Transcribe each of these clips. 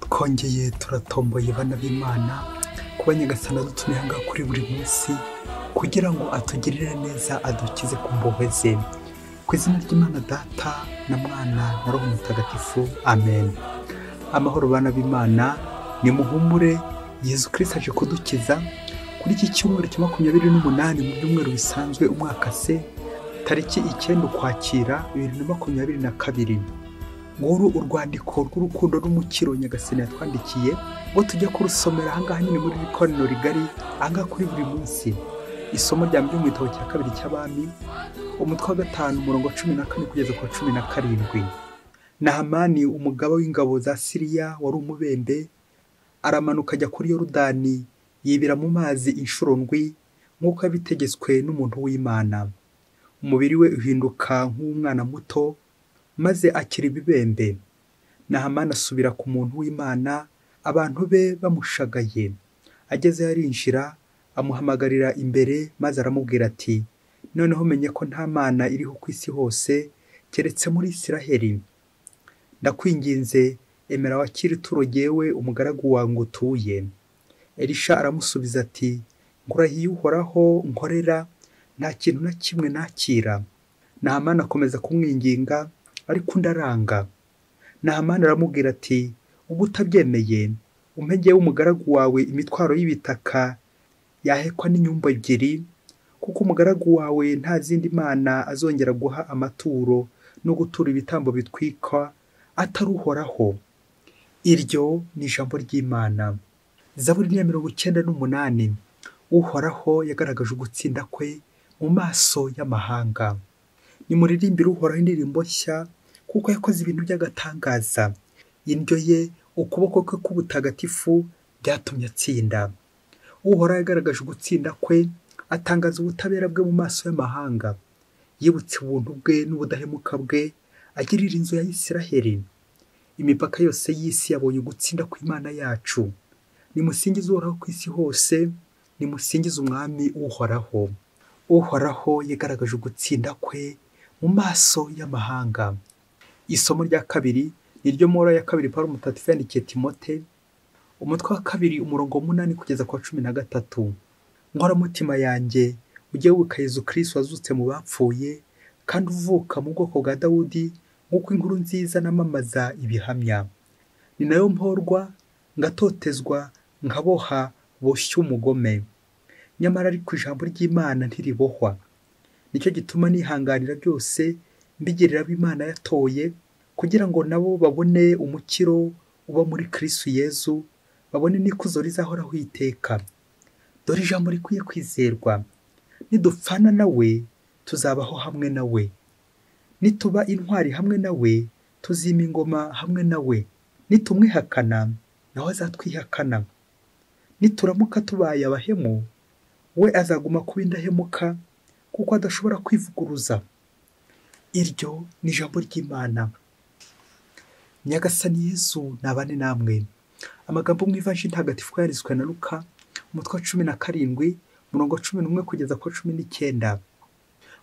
kongeye turatomboye bana b'imana kuba nyagasana adutumiye aha ngaha kuri buri munsi kugira ngo atugirire neza adukize ku mbohe ze ku izina ry'imana data na mwana na roho mutagatifu amen amahoro bana b'imana ni muhumure yezu kirisita aje kudukiza kuri iki cyumweru cya makumyabiri n'umunani mu byumweru bisanzwe umwaka se tariki icyenda ukwakira bibiri na makumyabiri na kabiri nguru urwandiko rw'urukundo n'umukiro nyagasani yatwandikiye ngo tujya kurusomera ahangaha nyine muri ikoraniro rigari ahangaha kuri buri munsi isomo rya mbere mu gitabo cya kabiri cy'abami umutwe wa gatanu umurongo wa cumi na kane kugeza ku wa cumi na karindwi nahamani umugaba w'ingabo za siriya wari umubembe aramanuka ajya kuri yorudani yibira mu mazi inshuro ndwi nk'uko yabitegetswe n'umuntu w'imana umubiri we uhinduka nk'umwana muto maze akira ibibembe nahamani asubira ku muntu w'imana abantu be bamushagaye agezeyo arinjira amuhamagarira imbere maze aramubwira ati noneho menye ko nta mana iriho ku isi hose keretse muri isiraheli ndakwinginze emera wakire ituro yewe umugaragu wawe ngo utuye elisha aramusubiza ati nkurahiye uhoraho nkorera nta kintu na kimwe nakira nahamani akomeza kumwinginga ariko undi aranga nahamani aramubwira ati ubu utabyemeye umpegeyeho umugaragu wawe imitwaro y'ibitaka yahekwa n'inyumba ebyiri kuko umugaragu wawe nta zindi mana azongera guha amaturo no gutura ibitambo bitwikwa atari uhoraho iryo ni ijambo ry'imana zaburi ya mirongo icyenda n'umunani uhoraho yagaragaje ugutsinda kwe mu maso y'amahanga nimuririmbire uhoraho indirimbo nshya kuko yakoze ibintu by'agatangaza indyo ye ukuboko kwe k'ubutagatifu byatumye atsinda uhoraho yagaragaje ugutsinda kwe atangaza ubutabera bwe mu maso y'amahanga yibutse ubuntu bwe n'ubudahemuka bwe agirira inzu ya Isiraheli imipaka yose y'isi yabonye ugutsinda kw'imana yacu nimusingize uhoraho ku isi hose nimusingize umwami uhoraho uhoraho yagaragaje ugutsinda kwe mu maso y'amahanga isomo rya kabiri ni ryo mora ya kabiri paul mutagatifu yandikiye timote umutwe wa kabiri umurongo w'umunani kugeza ku wa cumi na gatatu nkoramutima yanjye ujye wibuka yezu kirisiti wazutse mu bapfuye kandi uvuka mu bwoko bwa dawudi nk'uko inkuru nziza namamaza ibihamya ni nayo mporwa ngatotezwa nkaboha boshya umugome nyamara ariko ijambo ry'imana ntiribohwa nicyo gituma nihanganira byose mbigirira imana yatoye kugira ngo nabo babone umukiro uba muri kirisitu yezu babone n'ikuzo rizahoraho iteka dore ijambo rikwiye kwizerwa nidupfana nawe tuzabaho hamwe nawe nituba intwari hamwe nawe tuzima ingoma hamwe nawe nitumwihakana nawe azatwihakana nituramuka tubaye abahemu we azaguma kuba indahemuka kuko adashobora kwivuguruza iryo ni ijambo ry'imana nyagasani yezu nabane namwe amagambo mu ivaji ntagatifu yanditswe na luka umutwe wa cumi na karindwi umurongo wa cumi n'umwe kugeza ku cumi n'icyenda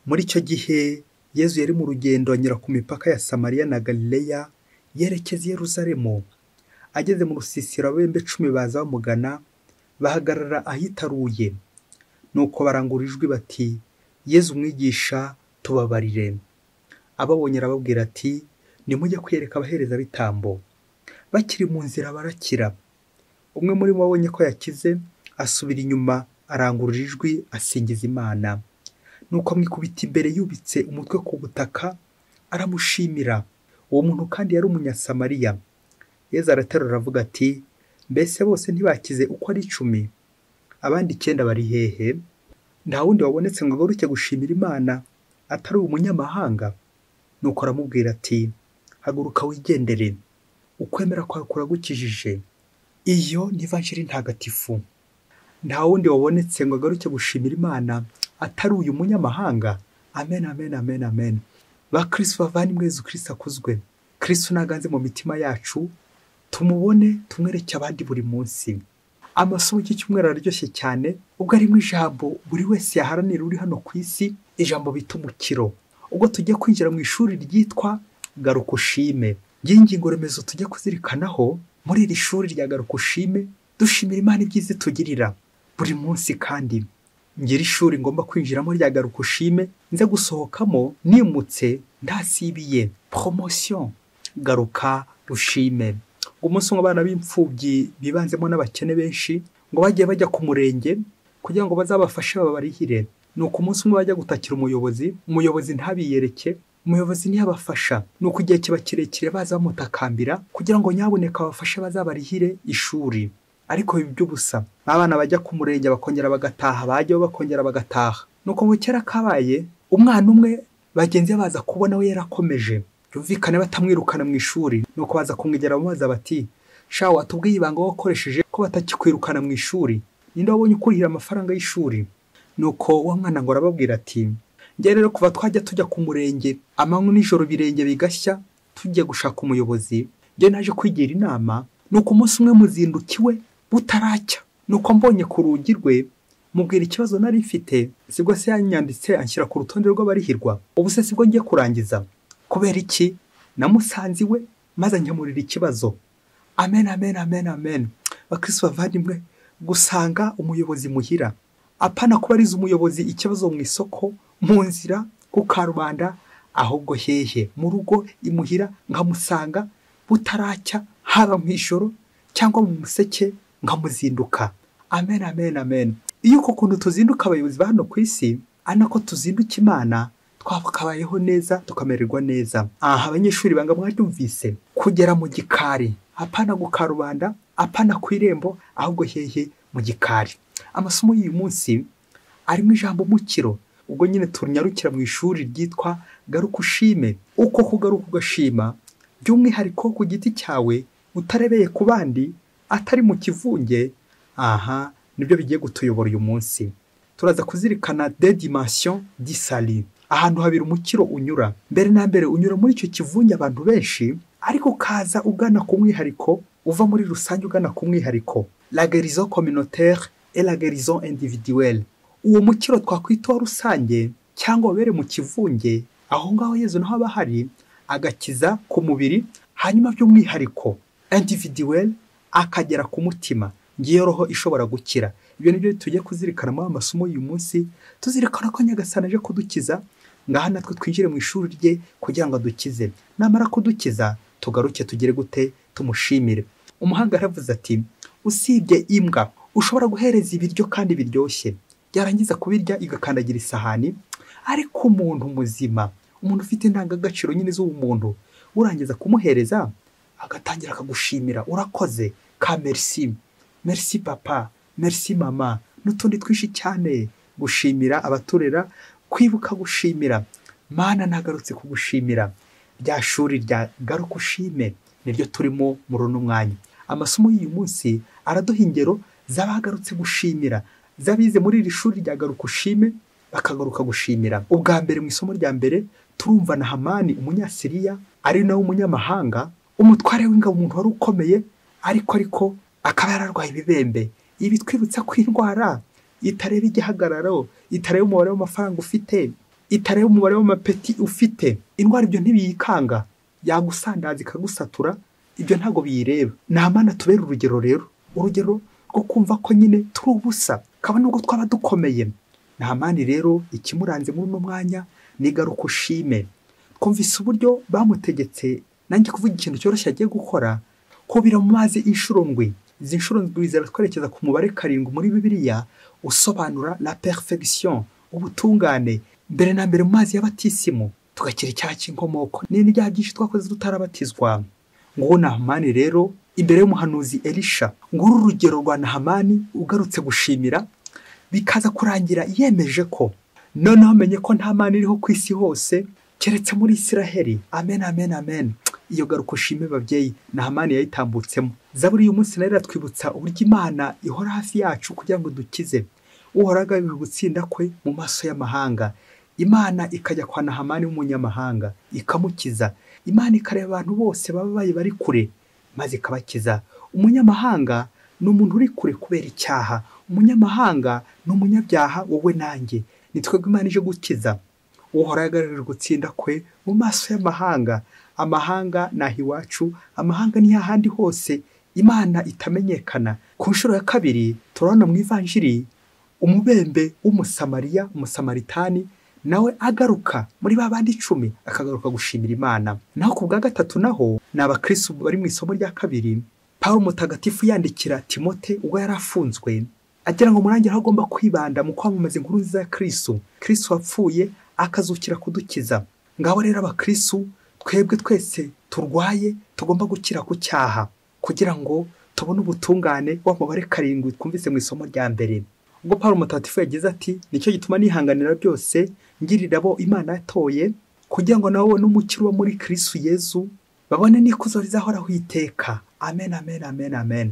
muri icyo gihe yezu yari mu rugendo anyura ku mipaka ya samariya na galileya yerekeza i yeruzalemu ageze mu rusisiro abembe cumi baza bamugana bahagarara ahitaruye nuko barangura ijwi bati yezu umwigisha tubabarire ababonye arababwira ati nimujye kwereka abaherezabitambo bakiri mu nzira barakira umwe muri bo abonye ko yakize asubira inyuma arangurura ijwi asingiza imana nuko amwikubita imbere yubitse umutwe ku butaka aramushimira uwo muntu kandi yari umunyasamariya yezu araterura aravuga ati mbese bose ntibakize uko ari icumi abandi icyenda bari hehe nta wundi wabonetse ngo agaruke gushimira imana atari umunyamahanga nuko aramubwira ati haguruka wigendere ukwemera kwawe kuragukijije iyo ni vanjiri ntagatifu nta wundi wabonetse ngo agaruke gushimira imana atari uyu munyamahanga amen amen amen amen ba kirisitu bavandimwe yezu kirisitu akuzwe kirisitu ntaganze mu mitima yacu tumubone tumwereke abandi buri munsi amasomo cy'icyumweru araryoshye cyane ubwo arimo ijambo buri wese yaharanira uri hano ku isi ijambo bita umukiro ubwo tujya kwinjira mu ishuri ryitwa garuka ushime ry'ingingo remezo tujya kuzirikanaho muri iri shuri rya garuka ushime dushimira imana ibyiza itugirira buri munsi kandi ngira ishuri ngomba kwinjiramo rya garuka ushime nze gusohokamo nimutse ndasibiye poromosiyo garuka ushime umunsi umwe abana b'imfubyi bibanzemo n'abakene benshi ngo bagiye bajya ku murenge kugira ngo bazabafashe babarihire ni uko umunsi umwe bajya gutakira umuyobozi umuyobozi ntabiyereke umuyobozi ntiyabafasha ni uko igihe kiba kirekire baza bamutakambira kugira ngo nyaboneka abafashe bazabarihire ishuri ariko biba iby'ubusa abana bajya ku murenge bakongera bagataha bajyaho bakongera bagataha ni uko mu kera kabaye umwana umwe bagenzi be baza kubona we yarakomeje byumvikane batamwirukana mu ishuri ni uko baza kumwegera bamubaza bati sha watubwiye ibanga wakoresheje ko batakikwirukana mu ishuri ninde wabonye ukurihira amafaranga y'ishuri nuko wa mwana ngo arababwira ati njye rero kuva twajya tujya ku murenge amanywa n'ijoro ibirenge bigashya tujya gushaka umuyobozi njye naje kwigira inama nuko umunsi umwe muzindukiwe butaracya nuko mbonye ku rugi rwe mubwira ikibazo nari mfite sibwo se yanyanditse anshyira ku rutonde rw'abarihirwa ubu se sibwo ngiye kurangiza kubera iki namusanze iwe maze nkemurira ikibazo amen amen amen amen bakirisitu bavandimwe gusanga umuyobozi muhira apana kuba arize umuyobozi ikibazo mu isoko mu nzira ku karubanda ahubwo hehe mu rugo imuhira nkamusanga butaracya haba mu ijoro cyangwa mu museke nkamuzinduka amen amen amen iyo uko kuntu tuzinduka abayobozi ba hano ku isi ari nako tuzinduka imana twakabayeho neza tukamererwa neza aha abanyeshuri banga mwaryumvise kugera mu gikari apana gukarubanda apana ku irembo ahubwo hehe mu gikari amasomo y'uyu munsi arimo ijambo umukiro ubwo nyine tunyarukira mu ishuri ryitwa garuka ushime uko kugaruka ugashima by'umwihariko ku giti cyawe utarebeye ku bandi atari mu kivunge aha nibyo bigiye kutuyobora uyu munsi turaza kuzirikana dedimansiyo disari ahantu habiri umukiro unyura mbere na mbere unyura muri icyo kivunge abantu benshi ariko ukaza ugana ku mwihariko uva muri rusange ugana ku mwihariko la gerizo communautaire et la gerizo individuelle uwo mukiro twakwitaho rusange cyangwa wabere mu kivunge aho ngaho yezu naho aba ahari agakiza ku mubiri hanyuma by'umwihariko individuel akagera ku mutima ngiyo roho ishobora gukira ibyo ni byo tugiye kuzirikana muri amasomo y'uyu munsi tuzirikana ko nyagasana aje kudukiza ngaha natwe twinjire mu ishuri rye kugira ngo adukize namara kudukiza tugaruke tugere gute tumushimire umuhanga yaravuze ati usibye imbwa ushobora guhereza ibiryo kandi biryoshye yarangiza kubirya igakandagira isahani ariko umuntu muzima umuntu ufite indangagaciro nyine z'ubumuntu urangiza kumuhereza agatangira akagushimira urakoze ka merci merci papa merci mama n'utundi twinshi cyane gushimira abaturera kwibuka gushimira mana nagarutse kugushimira rya shuri rya garuka ushime niryo turimo muri uno mwanya amasomo y'uyu munsi araduha ingero z'abagarutse gushimira z'abize muri iri shuri rya garuka ushime bakagaruka gushimira ubwa mbere mu isomo rya mbere turumva na hamani umunyasiriya ari nawe umunyamahanga umutware w'ingabo umuntu wari ukomeye ariko ariko akaba yararwaye ibibembe ibi twibutsa ko indwara itareba igihagararo itareba umubare w'amafaranga ufite itareba umubare w'amapeti ufite indwara ibyo ntibiyikanga yagusandaza ikagusatura ibyo ntabwo biyireba ni amana tubera urugero rero urugero rwo kumva ko nyine turi ubusa kabone ubwo twaba dukomeye nta mani rero ikimuranze muri uno mwanya ni garuka ushime twumvise uburyo bamutegetse nanjye kuvuga ikintu cyoroshye agiye gukora kubira mu mazi inshuro ndwi izi nshuro ndwi ziratwerekeza ku mubare karindwi muri bibiliya usobanura la perfection ubutungane mbere na mbere mu mazi y'abatisimu tugakira icyaha cy'inkomoko n'ibyaha byinshi twakoze tutarabatizwa nguwo nahamani rero imbere y'umuhanuzi elisha nguru urugero rwa nahamani ugarutse gushimira bikaza kurangira yemeje ko noneho amenye ko nta mana iriho ku isi hose keretse muri isiraheli amen amen amen iyo garuka ushime babyeyi nahamani yayitambutsemo zaburi uyu munsi nayo iratwibutsa uburyo imana ihora hafi yacu kugira ngo dukize uhoraga mu gutsinda kwe mu maso y'amahanga imana ikajya kwa nahamani w'umunyamahanga ikamukiza imana ikareba abantu bose baba bayi bari kure maze ikabakiza umunyamahanga ni umuntu uri kure kubera icyaha umunyamahanga ni umunyabyaha wowe nanjye ni twebwe imana ije gukiza uhora yagaragaje gutsinda kwe mu maso y'amahanga amahanga ni aha iwacu amahanga ni ahandi hose imana itamenyekana ku nshuro ya kabiri turabona mu ivanjiri umubembe w'umusamariya umusamaritani nawe agaruka muri ba bandi icumi akagaruka gushimira imana naho ku bwa gatatu naho ni abakirisitu bari mu isomo rya kabiri paul mutagatifu yandikira timote ubwo yari afunzwe agira ngo murangira aho agomba kwibanda mu kwamamaza inkuru nziza ya kirisitu kirisitu wapfuye akazukira kudukiza ngaho rero abakirisitu twebwe twese turwaye tugomba gukira ku cyaha kugira ngo tubone ubutungane wa mubare karindwi twumvise mu isomo rya mbere ubwo paul mutagatifu yagize ati nicyo gituma nihanganira byose ngirira abo imana yatoye kugira ngo nabo babone umukiro wo muri kirisitu yezu babone n'ikuzo rizahoraho iteka amen amen amen amen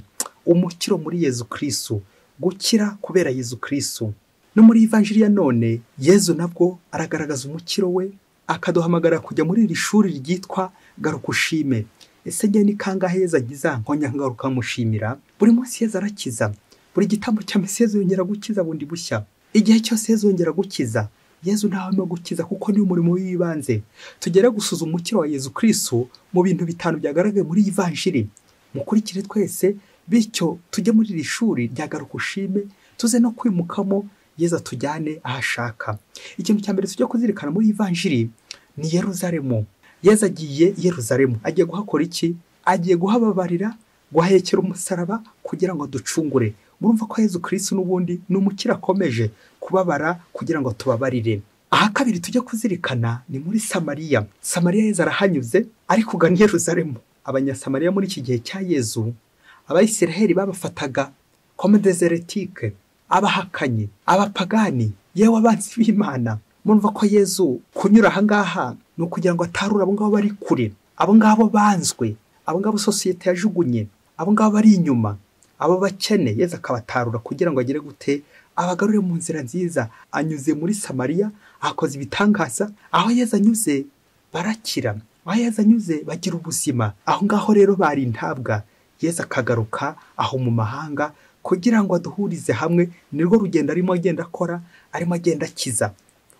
umukiro muri yezu kirisitu gukira kubera yezu kirisitu no muri ivanjiri ya none yezu nabwo aragaragaza umukiro we akaduhamagara kujya muri iri shuri ryitwa garuka ushime ese njye ni kangahe yeza agiza nkongera nkagaruka nkamushimira buri munsi yeza arakiza buri gitambo cya mbese yezu yongera gukiza bundi bushya igihe cyose yezu yongera gukiza yezu ntawe arimo gukiza kuko niwo murimo w'ibanze tugere gusuzuma umukiro wa yezu kirisitu mu bintu bitanu byagaragaye muri iyi vanjiri mukurikire twese bityo tujye muri iri shuri ryagaruka ushime tuze no kwimukamo yezu atujyane aho ashaka ikintu cya mbere tujya kuzirikana muri iyi vanjiri ni yeruzaremu yeza agiye i Yerusalemu agiye guhakora iki agiye guhababarira guhekera umusaraba kugira ngo ducungure murumva ko Yezu kirisi n'ubundi ni umukire akomeje kubabara kugira ngo tubabarire aha kabiri tujye kuzirikana ni muri samariya samariya yeza arahanyuze ariko ugana i Yerusalemu abanyasamariya muri iki gihe cya yezu abayisiraheli babafataga comme deseretike abahakanyi abapagani yewe abanzi b'imana murumva ko yezu kunyura ahangaha ni ukugira ngo atarure abo ngabo bari kure abo ngabo banzwe abo ngabo sosiyete yajugunye abo ngabo bari inyuma abo bakene yezu akabatarura kugira ngo agere gute abagarure mu nzira nziza anyuze muri samariya akoze ibitangaza aho yezu anyuze barakira aho yezu anyuze bagira ubuzima aho ngaho rero bari intabwa yezu akagaruka aho mu mahanga kugira ngo aduhurize hamwe nirwo rugendo arimo agenda akora arimo agenda akiza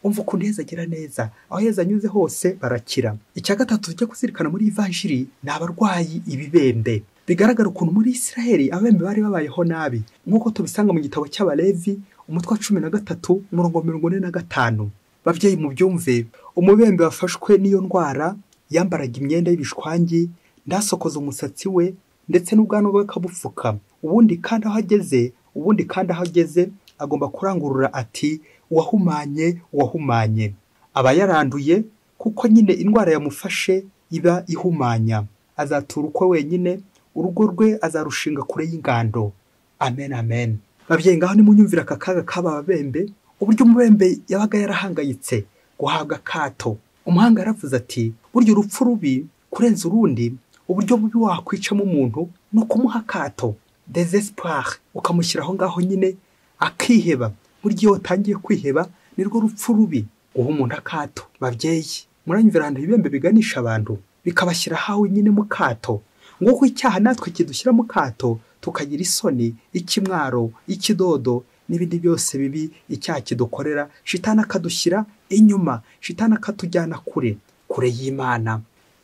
umva ukuntu heza agira neza aho heza anyuze hose barakira icya gatatu tujya kuzirikana muri ivanjiri ni abarwayi ibibembe bigaragara ukuntu muri israheli abembe bari babayeho nabi nk'uko tubisanga mu gitabo cy'abalevi umutwe wa cumi na gatatu umurongo mirongo ine na gatanu babyeyi mu byumve umubembe wafashwe n'iyo ndwara yambaraga imyenda y'ibishwangi ndasokoza umusatsi we ndetse n'ubwanwa bwe akabupfuka ubundi kandi aho ageze ubundi kandi aho ageze agomba kurangurura ati uwahumanye uwahumanye aba yaranduye kuko nyine indwara yamufashe iba ihumanya azatura ukwe wenyine urugo rwe azarushinga kure y'ingando amen amen babyeyi ngaho nimunyumvira aka kaga k'aba babembe uburyo umubembe yabaga yarahangayitse guhabwa akato umuhanga yaravuze ati burya urupfu rubi kurenza urundi uburyo bubi wakwicamo umuntu ni ukumuha akato desesipure ukamushyira aho ngaho nyine akiheba burya iyo watangiye kwiheba nirwo rupfu rubi guha umuntu akato babyeyi muranyumvira ahantu ibibembe biganisha abantu bikabashyira ahawe nyine mu kato nguko icyaha natwe kidushyira mu kato tukagira isoni ikimwaro ikidodo n'ibindi byose bibi icyaha kidukorera shitana akadushyira inyuma shitana akatujyana kure kure y'imana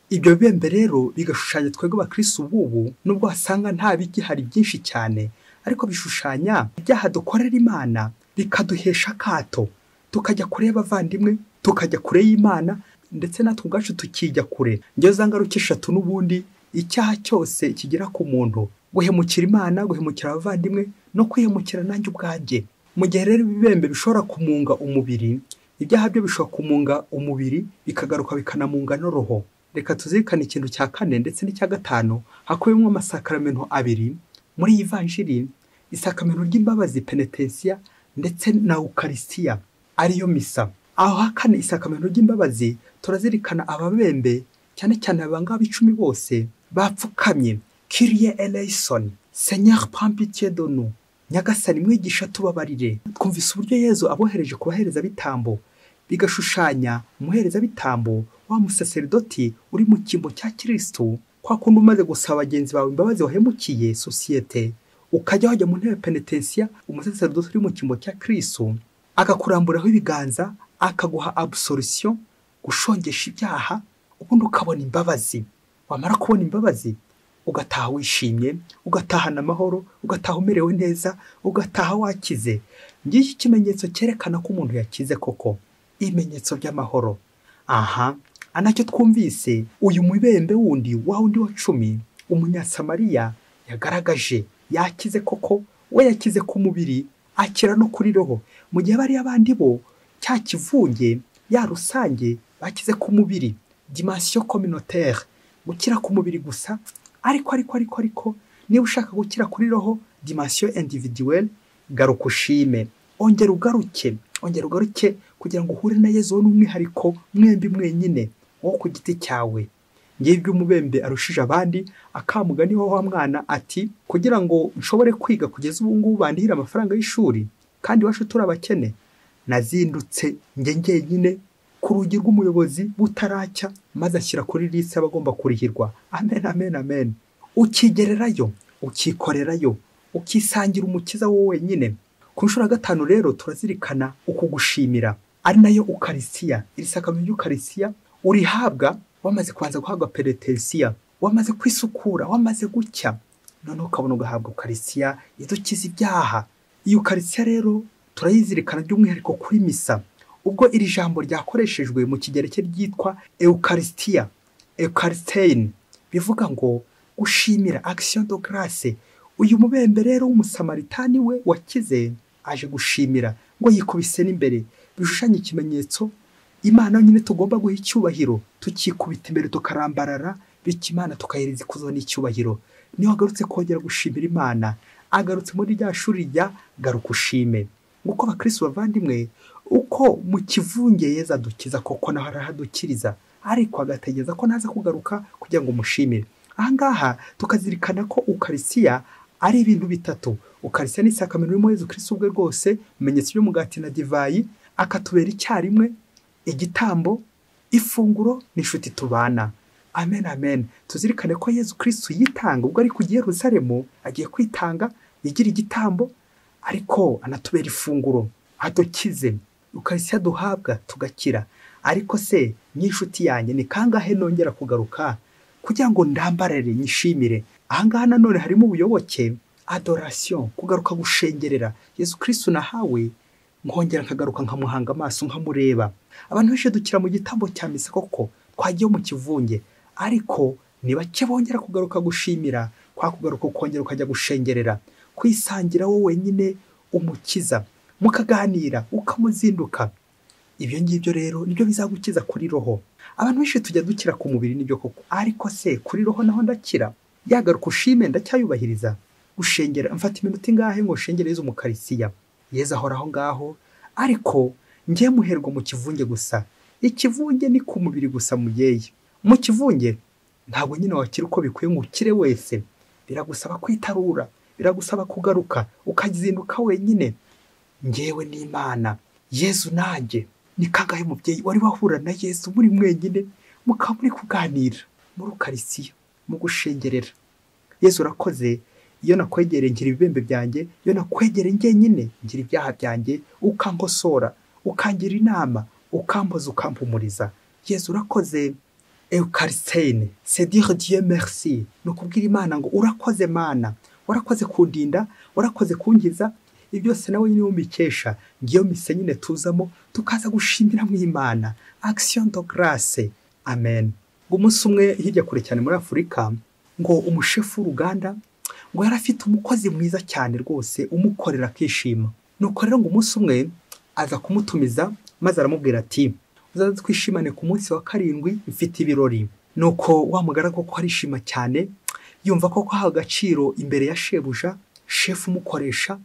ibyo bibembe rero bigashushanya twebwe abakirisitu ububu nubwo wasanga nta bigihari byinshi cyane ariko bishushanya ibyaha dukorera imana bikaduhesha akato tukajya kure y'abavandimwe tukajya kure y'imana ndetse natwe ubwacu tukijya kure ngeze ngaruke eshatu n'ubundi icyaha cyose kigera ku muntu guhemukira imana guhemukira abavandimwe no kwihemukira nanjye ubwanjye mu gihe rero ibibembe bishobora kumunga umubiri ibyaha byo bishobora kumunga umubiri bikagaruka bikanamunga n'uruhu reka tuzirikane ikintu cya kane ndetse n'icya gatanu hakubiyemo amasakaramentu abiri muri iyi vanjiri isakamento ry'imbabazi penetensiya ndetse na ukarisiya ariyo misa aho hakana isakamento ry'imbabazi turazirikana ababembe cyane cyane abangaba icumi bose bapfukamye kiriye eleyisoni senyeri pampitiye donu nyagasani mwigisha tubabarire twumvise uburyo yezu abohereje ku baherezabitambo bigashushanya umuherezabitambo wa musaseridoti uri mu cyimbo cya kirisitu kwa kundi umaze gusaba bagenzi bawe imbabazi wahemukiye sosiyete ukajya wajya mu ntebe penetensiya umusaseridoti uri mu cyimbo cya kirisitu agakuramburaho ibiganza akaguha abusorisiyo gushongesha ibyaha ubundi ukabona imbabazi wamara kubona imbabazi ugataha wishimye ugatahana amahoro ugataha umerewe neza ugataha wakize ngiki ikimenyetso cyerekana ko umuntu yakize koko ibimenyetso by'amahoro aha anacyo twumvise uyu mubembe wundi wa wundi wa cumi umunyasamariya yagaragaje yakize koko we yakize ku mubiri akira no kuri roho mu gihe bariya bandi bo cya kivunge ya rusange bakize ku mubiri dimension communautaire gukira ku mubiri gusa ariko ariko ariko ariko niba ushaka gukira kuri roho dimension individuelle garuka ushime ongera ugaruke ongera ugaruke kugira ngo uhure na yezu n'umwihariko mwembi mwenyine wo ku giti cyawe ngibyo umubembe arushije abandi akamugani wa mwana ati kugira ngo nshobore kwiga kugeza ubu ngubu bandihire amafaranga y'ishuri kandi iwacu turi abakene nazindutse njye njyenyine ku rugi rw'umuyobozi butaracya maze ashyira kuri lisi abagomba kurihirwa amen amen amen ukigererayo ukikorerayo ukisangira umukiza wowe wenyine ku nshuro ya gatanu rero turazirikana ukugushimira ari nayo ukarisiya iri sakamyo ry'ukarisiya urihabwa wamaze kubanza guhabwa pereterisiya wamaze kwisukura wamaze gucya noneho ukabona ugahabwa ukarisiya idukiza ibyaha iyo ukarisiya rero turayizirikana by'umwihariko kuri misa ubwo iri jambo ryakoreshejwe mu kigereke ryitwa eukarisitiya eukarisiteyini bivuga ngo gushimira akisiyo do garase uyu mubembe rero w'umusamaritani we wakize aje gushimira ngo yikubise n'imbere bishushanya ikimenyetso imana nyine tugomba guha icyubahiro tukikubita imbere tukarambarara bityo imana tukahereza ikuzo n'icyubahiro niyo agarutse kongera gushimira imana agarutse muri rya shuri rya garuka ushime nk'uko abakirisi bavandimwe uko mu kivunge yeza adukiza koko naho arahadukiriza ariko agategereza ko naza kugaruka kugira ngo umushimire aha ngaha tukazirikana ko ukarisiya ari ibintu bitatu ukarisiya ni isakamiro ririmo yezu kirisi ubwe rwose ibimenyetso by'umugati na divayi akatubera icyarimwe igitambo ifunguro n'inshuti tubana amen amen tuzirikane ko yezu kirisitu yitanga ubwo ari ku Yerusalemu agiye kwitanga yigira igitambo ariko anatubera ifunguro adukize ukarisiya duhabwa tugakira ariko se n'inshuti yanjye ni kangahe nongera kugaruka kugira ngo ndambarare nyishimire ahangaha nanone harimo ubuyoboke adorasiyo kugaruka gushengerera yezu kirisitu nahawe nkongera nkagaruka nkamuhanga amaso nkamureba abantu benshi dukira mu gitambo cya misa koko twagiye mu kivunge ariko bake bongera kugaruka gushimira kwa kugaruka ukongera ukajya gushengerera kwisangira wowe wenyine umukiza mukaganira ukamuzinduka ibyo ngibyo rero nibyo bizagukiza kuri roho abantu benshi tujya dukira ku mubiri nibyo koko ariko se kuri roho naho ndakira yagaruka ushime ndacyayubahiriza gushengera mfata iminota ingahe ngo shengereze umukarisiya yeza ahora aho ngaho ariko njye muherwa mu kivunge gusa ikivunge ni ku mubiri gusa mugeye mu kivunge ntabwo nyine wakira uko bikwiye ngo ukire wese biragusaba kwitarura biragusaba kugaruka ukazinduka wenyine ngewe n'imana yezu nanjye ni kangahe mubyeyi wari wahura na yezu muri mwenyine mukaba muri kuganira muri ukarisiya mu gushengerera yezu urakoze iyo nakwegereye ngira ibibembe byanjye iyo nakwegereye ngenyine ngira ibyaha byanjye ukankosora ukangira inama ukamboza ukampumuriza yezu urakoze eukarisiteyine sedire diye merci ni ukubwira imana ngo urakoze mana warakoze kundinda warakoze kungiza ibyo byose nawe nyine wumikesha ngiyo mise nyine tuzamo tukaza gushimira mu imana akisiyo do garase amen umunsi umwe hirya kure cyane muri afurika ngo umushefu w'uruganda ngo yari afite umukozi mwiza cyane rwose umukorera akishima nuko rero ngo umunsi umwe aza kumutumiza maze aramubwira ati uzaze twishimane ku munsi wa karindwi mfite ibirori nuko wa mugaragu ko arishima cyane yumva ko kwaha agaciro imbere ya shebuja shefu umukoresha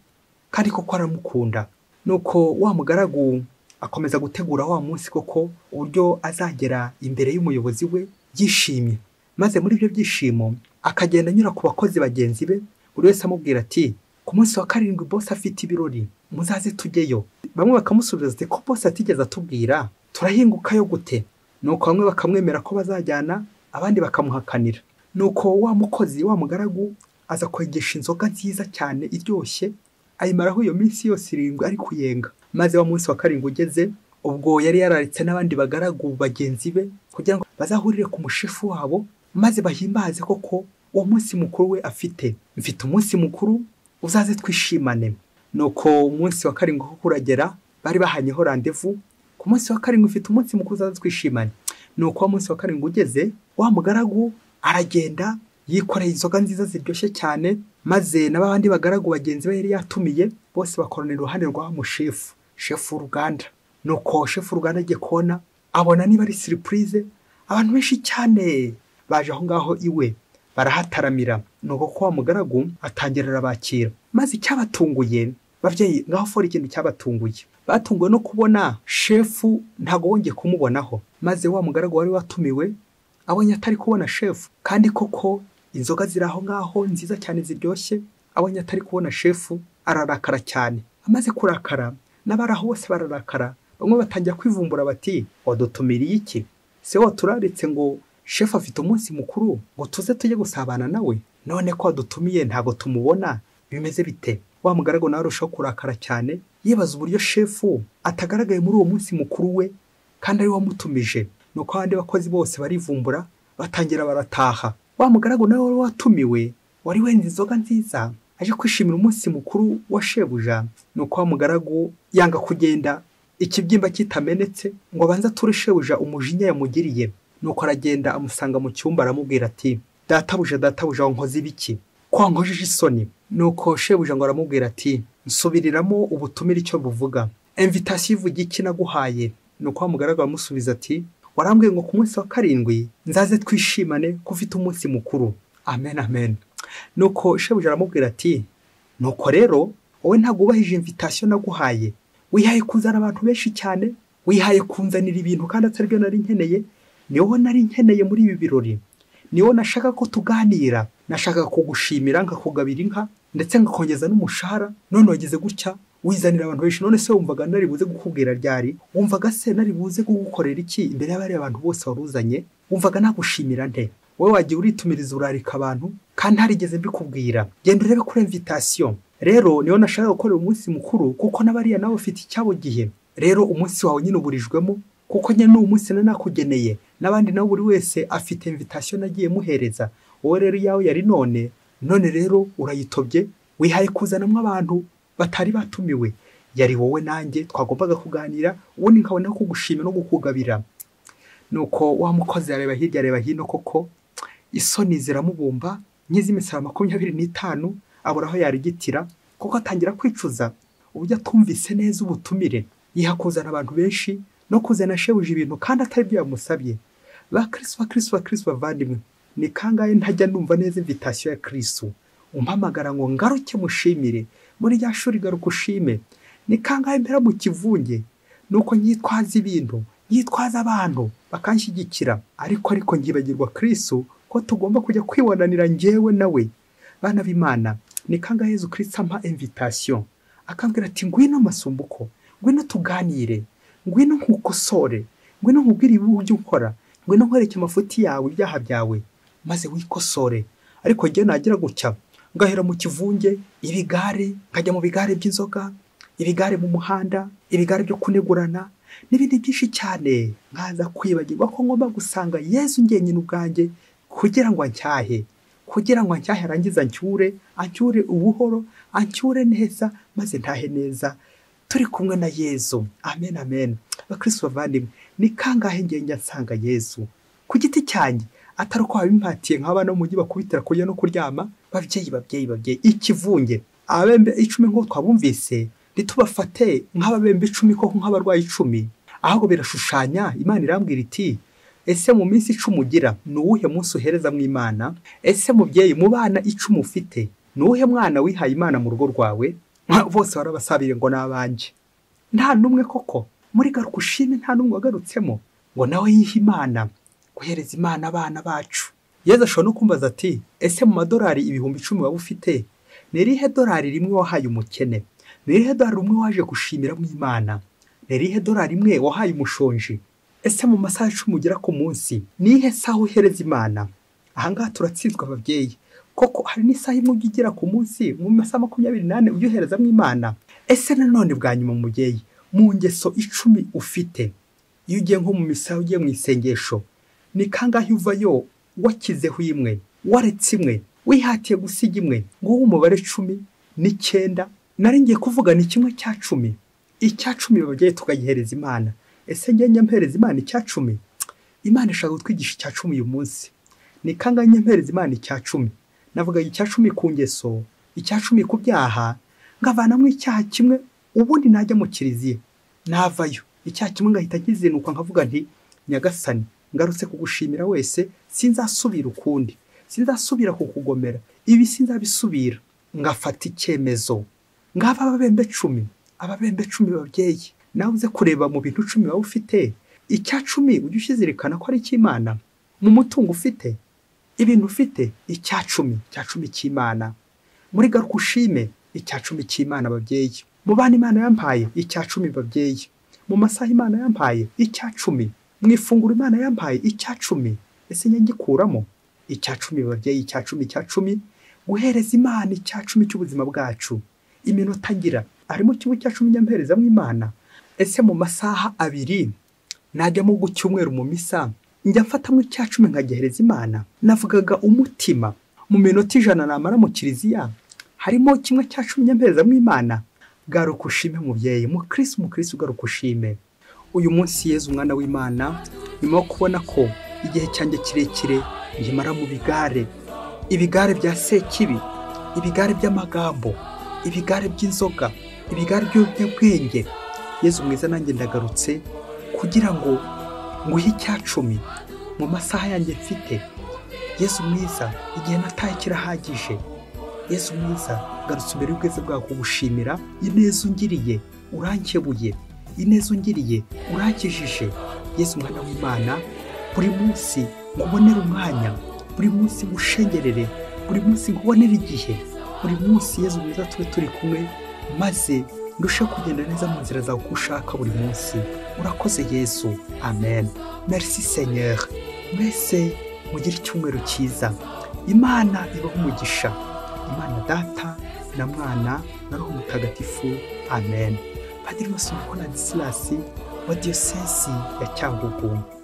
kandi koko aramukunda nuko wa mugaragu akomeza gutegura wa munsi koko uburyo azagera imbere y'umuyobozi we yishimye maze muri ibyo byishimo akagenda anyura ku bakozi bagenzi be buri wese amubwira ati ku munsi wa karindwi bose afite ibirori muzaze tujyeyo bamwe bakamusubiza ati ko bose atigeze atubwira turahingukayo gute nuko bamwe bakamwemera ko bazajyana abandi bakamuhakanira nuko wa mukozi wa mugaragu aza kwegesha inzoga nziza cyane iryoshye ayimaraho iyo minsi yose irindwi ari kuyenga maze wa munsi wa karindwi ugeze ubwo yari yararitse n'abandi bagaragu bagenzi be kugira ngo bazahurire ku mushefu wabo maze bahimbaze koko uwo munsi mukuru we afite mfite umunsi mukuru uzaze twishimane nuko umunsi wa karindwi kuko uragera bari bahanyeho randevu ku munsi wa karindwi ufite umunsi mukuru uzaze twishimane nuko uwo munsi wa karindwi ugeze wa mugaragu aragenda yikoreye inzoga nziza ziryoshye cyane maze na babandi bagaragu bagenzi be yari yatumiye bose bakoranira iruhande rwa mushefu shefu w'uruganda nuko shefu w'uruganda agiye kubona abona niba ari siripurize abantu benshi cyane baje aho ngaho iwe barahataramira ni uko wa mugaragu atangira arabakira maze icyabatunguye babyeyi ngaho fora ikintu cyabatunguye batunguwe no kubona shefu ntabwo wongeye kumubonaho maze wa mugaragu wari watumiwe abonye atari kubona shefu kandi koko inzoga ziri aho ngaho nziza cyane ziryoshye abonye atari kubona shefu ararakara cyane amaze kurakara n'abari aho bose bararakara bamwe batangira kwivumbura bati wadutumiriye iki se waturaritse ngo shefu afite umunsi mukuru ngo tuze tujye gusabana nawe none ko wadutumiye ntabwo tumubona bimeze bite wa mugaragu nawe arushaho kurakara cyane yibaza uburyo shefu atagaragaye muri uwo munsi mukuru we kandi ari we wamutumije nuko abandi bakozi bose barivumbura batangira barataha wa mugaragu nawe wari watumiwe wari wenze inzoga nziza aje kwishimira umunsi mukuru wa shebuja nuko wa mugaragu yanga kugenda ikibyimba kitamenetse ngo abanze ature shebuja umujinya yamugiriye nuko aragenda amusanga mu cyumba aramubwira ati databuja databuja nkoze ibiki ko nkojeje isoni nuko shebuja ngo aramubwira ati nsubiriramo ubutumire icyo buvuga emvitasiyo ivuga iki naguhaye nuko wamugaragara amusubiza ati warambwiye ngo ku munsi wa karindwi nzaze twishimane ko ufite umunsi mukuru amen amen nuko shebuja aramubwira ati nuko rero wowe ntabwo ubahije imvitasiyo naguhaye wihaye kuzana abantu benshi cyane wihaye kunzanira ibintu kandi atari byo nari nkeneye ni wowe nari nkeneye muri ibi birori ni wowe nashaka ko tuganira nashaka kugushimira nkakugabira inka ndetse ngakongeza n'umushahara none wageze gutya wizanira abantu benshi none se wumvaga nari buze gukubwira ryari wumvaga se nari buze kugukorera iki imbere y'abari abantu bose waruzanye wumvaga nagushimira nte wowe wagiye uritumiriza urarika abantu kandi harigeze mbikubwira genda urebe kuri imvitasiyo rero niyo nashaka gukorera umunsi mukuru kuko n'abariya nawe ufite icyabo gihe rero umunsi wawe nyine uburijwemo kuko nyine n'uwo munsi nari nakugeneye n'abandi nabo buri wese afite imvitasiyo nagiye muhereza wowe rero iyawe yari none none rero urayitobye wihaye kuzanamo abantu batari batumiwe yari wowe nanjye twagombaga kuganira ubundi nkabona kugushima no kukugabira nuko wa mukozi areba hirya areba hino koko isoni ziramubumba nk'iz'imisara makumyabiri n'itanu abura aho yarigitira kuko atangira kwicuza uburyo atumvise neza ubutumire yiha kuzana abantu benshi no kuzana ashebuje ibintu kandi atari byo yamusabye ba kirisi ba kirisi ba kirisi bavandimwe ni kangahe ntajya numva neza imvitasiyo ya kirisi umpamagara ngo ngaruke mushimire muri rya shuri garuka ushime ni kangahe mpera mu kivunge nuko nyitwaza ibintu nyitwaza abantu bakanshyigikira ariko ariko ngibagirwa kirisi ko tugomba kujya kwibonanira ngewe nawe bana b'imana ni kangahe Yezu kirisita ampa imvitasiyo akambwira ati ngwino masumbuko ngwino tuganire ngwino nkukosore ngwino nkubwire uburyo ukora ngwino nkwereke amafuti yawe ibyaha byawe maze wikosore ariko njyewe nagira gutya ngahera mu kivunge ibigare nkajya mu bigare by'inzoga ibigare mu muhanda ibigare byo kunegurana n'ibindi byinshi cyane nkaza kwibagirwa ko ngomba gusanga yezu ngenyine ubwanjye kugira ngo ancyahe kugira ngo ncyahe arangize ancyure ancyure ubuhoro ancyure neza maze ntahe neza turi kumwe na yezu amen amen bakristo bavandimwe ni kangahe ngenge nsanga yezu ku giti cyanjye atari uko wabimpatiye nk'abana bo mu mujyi bakubitira kurya no kuryama babyeyi babyeyi babyeyi ikivunge ababembe icumi nk'uko twabumvise ntitubafate nk'ababembe icumi koko nk'abarwayi icumi ahubwo birashushanya imana irambwira iti ese mu minsi icumi ugira ni uwuhe munsi uhereza mu imana ese mubyeyi mu bana icumi ufite ni uwuhe mwana wihaye imana mu rugo rwawe bose barabasabire ngo n'abanjye nta n'umwe koko muri garuka ushime nta n'umwe wagarutsemo ngo nawe yihe imana guhereza imana abana bacu yeza ashobora no kumbaza ati ese mu madolari ibihumbi icumi waba ufite ni irihe dolari rimwe wahaye umukene ni irihe dolari rumwe waje gushimira mu imana ni irihe dolari imwe wahaye umushonji ese mu masaha icumi ugera ku munsi ni ihe saha uhereza imana ahangaha turatsindwa ababyeyi koko hari n'isaha imwe ujya ugera ku munsi mu masaha makumyabiri n'ane ujya uherezamo imana ese nanone bwa nyuma mubyeyi mu ngeso icumi ufite iyo ugiye nko mu misaha ugiye mu isengesho ni kangahe uvayo wakizeho imwe waretse imwe wihatiye gusiga imwe nguwo umubare cumi n'icyenda nari ngiye kuvuga ni kimwe cya cumi icya cumi babyeyi tukagihereza imana ese njye mpereza imana icya cumi imana ishaka kutwigisha icya cumi uyu munsi ni kangahe mpereza imana icya cumi navuga icya cumi ku ngeso icya cumi ku byaha ngavanamo icyaha kimwe ubundi najya mu kiliziya navayo icyaha kimwe ngahita nkizinuka nkavuga nti nyagasani ngarutse kugushimira wese sinzasubira ukundi sinzasubira kukugomera ibi sinzabisubira ngafata icyemezo ngaba ababembe cumi ababembe cumi babyeyi nawe uze kureba mu bintu cumi waba ufite icya cumi ujye ukizirikana ko ari icy'imana mu mutungo ufite ibintu ufite icya cumi icya cumi cy'imana muri garuka ushime icya cumi cy'imana babyeyi mu bana imana yampaye icya cumi babyeyi mu masaha imana yampaye icya cumi mu ifunguro imana yampaye icya cumi ese nyagikuramo icya cumi babyeyi icya cumi icya cumi guhereza imana icya cumi cy'ubuzima bwacu iminota agira arimo kimwe cya cumi nyamperezamo imana ese mu masaha abiri najyamo ku cyumweru mu misa njya mfatamo icya cumi nkagihereza imana navugaga umutima mu minota ijana namara mu kiliziya harimo kimwe cya cumi nyamperezamo imana garuka ushime mubyeyi mukirisi umukirisi ugaruka ushime uyu munsi yeze umwana w'imana nyuma yo kubona ko igihe cyanjye kirekire ngimara mu bigare ibigare bya sekibi ibigare by'amagambo ibigare by'inzoga ibigare by'ubwenge yezu mwiza nanjye ndagarutse kugira ngo nguhe icya cumi mu masaha yanjye mfite yezu mwiza igihe nataye kirahagije yezu mwiza garutse imbere y'ubwiza bwawe kugushimira ineza ungiriye urankebuye ineza ungiriye urakijije yesu umwana w'imana buri munsi ngubonere umwanya buri munsi ngushengerere buri munsi ngubonere igihe buri munsi yesu mwiza tube turi kumwe maze ndushe kugenda neza mu nzira zawe uko ushaka buri munsi urakoze yesu amen merci seigneur mwese mugire icyumweru cyiza imana ibaho umugisha imana data na mwana na roho mutagatifu amen padiri masomo konadi silasi wa diyosesi ya cyangugu